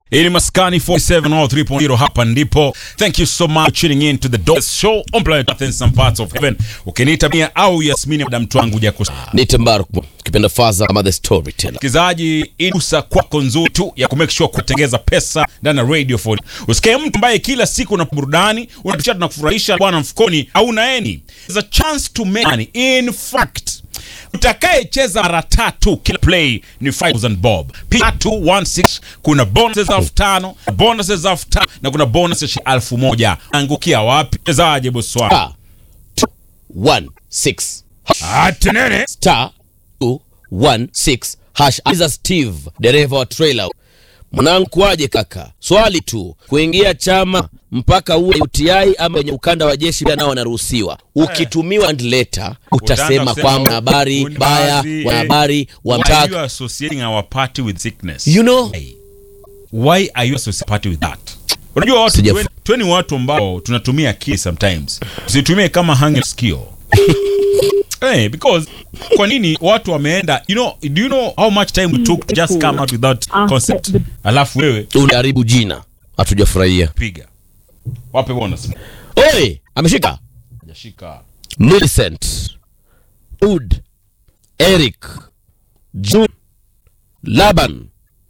ili maskani 4703.0 hapa ndipo thank you so much tuning in to the Dose show on planet Earth and some parts of heaven ukiniita mia au yasmini madam twangu jakusa Nite Mbaruku kipenda faza ama the storyteller. msikilizaji inusa kwako nzuri tu ya kumake sure kutengeza pesa ndani ya radio 4 usikae mtu ambaye kila siku na burudani unatucha na kufurahisha bwana mfukoni au naeni there's a chance to make money in fact utakayecheza mara tatu kila play ni 5000 bob Piga 216 kuna bonuses elfu tano bonuses elfu tano na kuna bonuses elfu moja angukia wapi chezaje boswa Star two one six atenene star two one six hash. Aliza Steve dereva wa trailer. Mwanangu kwaje kaka? Swali tu, kuingia chama mpaka uwe UTI ama wenye ukanda wa jeshi pia nao wanaruhusiwa. Ukitumiwa and letter utasema kusema, kwamba habari "Huyu ni baya, baadhi, eh, wanahabari Why are you wamtaka. associating our party with sickness? You know, Why are you associating party with that? Unajua watu Sijaf- tuweni- tuweni watu ambao tunatumia akili sometimes. Usitumie kama hanging skill. Hey, because kwa nini watu wameenda you know do you know how much time we took to just come out with that concept alafu wewe unaharibu jina, hatujafurahia. piga wape bonus Oi, ameshika hajashika Millicent, Ud, Eric, June, Laban,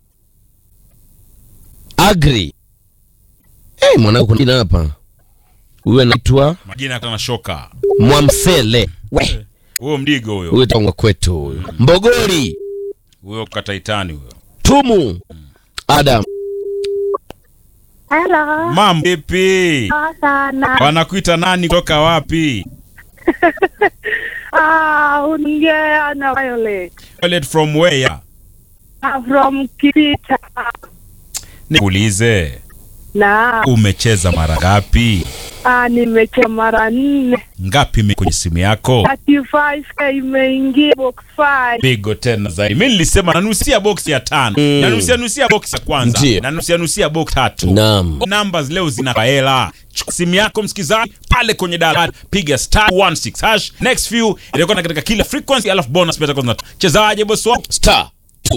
Agri. Hey, mwanangu kuna jina hapa. Huyu anaitwa majina kana shoka Mwamsele. We, huyo mdigo huyo huyu tangwa kwetu huyu. Mbogori, huyo kataitani huyo Tumu, Adam. Hello. mam vipi Poa sana. wanakuita nani kutoka wapi Ah, unaongea na Violet. Violet from where Ah, From Kipita. nikuulize Na umecheza mara ngapi ah, nimecheza mara nne. ngapi ime- kwenye simu yako 35k imeingia box 5. pigo tena zaidi mi nilisema nanusia box ya tano Mm. nanusia nusia box ya kwanza Ndiyo. nanusia nusia box tatu Naam. numbers leo zina hela Chukua simu yako msikizaji pale kwenye dala piga star 16 hash next few itakuwa na katika kila frequency alafu bonus pia itakuwa chezaje boss wangu Star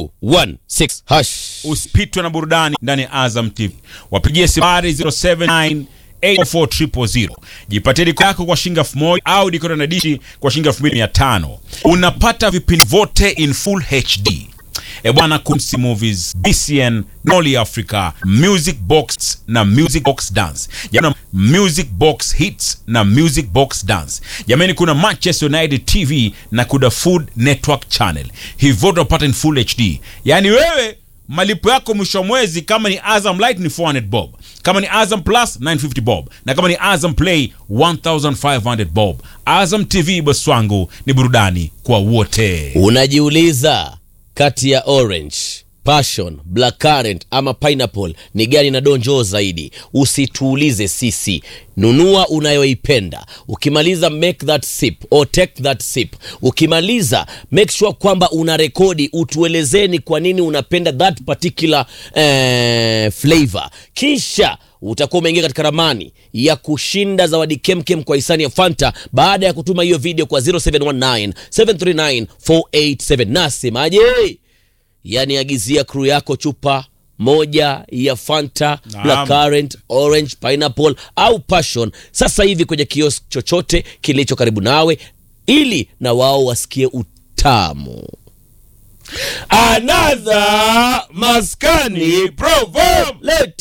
216 hash. usipitwe na burudani ndani ya Azam TV. Wapigie sifari 079 844 jipatie diko yako kwa shilingi elfu moja au dikoda na dishi kwa shilingi elfu mbili mia tano unapata vipindi vyote in full HD. E bwana, Kumsi Movies, BCN, Noli Africa, Music Box na Music Box Dance. Jamani, Music Box Hits na Music Box Dance. Jamani, kuna Manchester United TV na kuna Food Network Channel. Hivyo utapata in full HD. Yaani wewe malipo yako mwisho wa mwezi kama ni Azam Light ni 400 bob, kama ni Azam Plus 950 bob, na kama ni Azam Play 1500 bob. Azam TV boss wangu ni burudani kwa wote. Unajiuliza kati ya orange, passion, blackcurrant ama pineapple ni gani na donjoo zaidi? Usituulize sisi, nunua unayoipenda. Ukimaliza make that sip or take that sip. Ukimaliza make sure kwamba una rekodi, utuelezeni kwa nini unapenda that particular eh, flavor, kisha utakuwa umeingia katika ramani ya kushinda zawadi kemkem kwa hisani ya Fanta baada ya kutuma hiyo video kwa 0719 739 487. Nasemaje? Yani agizia crew yako chupa moja ya Fanta Naam. blackcurrant, orange, pineapple au passion sasa hivi kwenye kiosk chochote kilicho karibu nawe, ili na wao wasikie utamu. Another maskani proverb. Let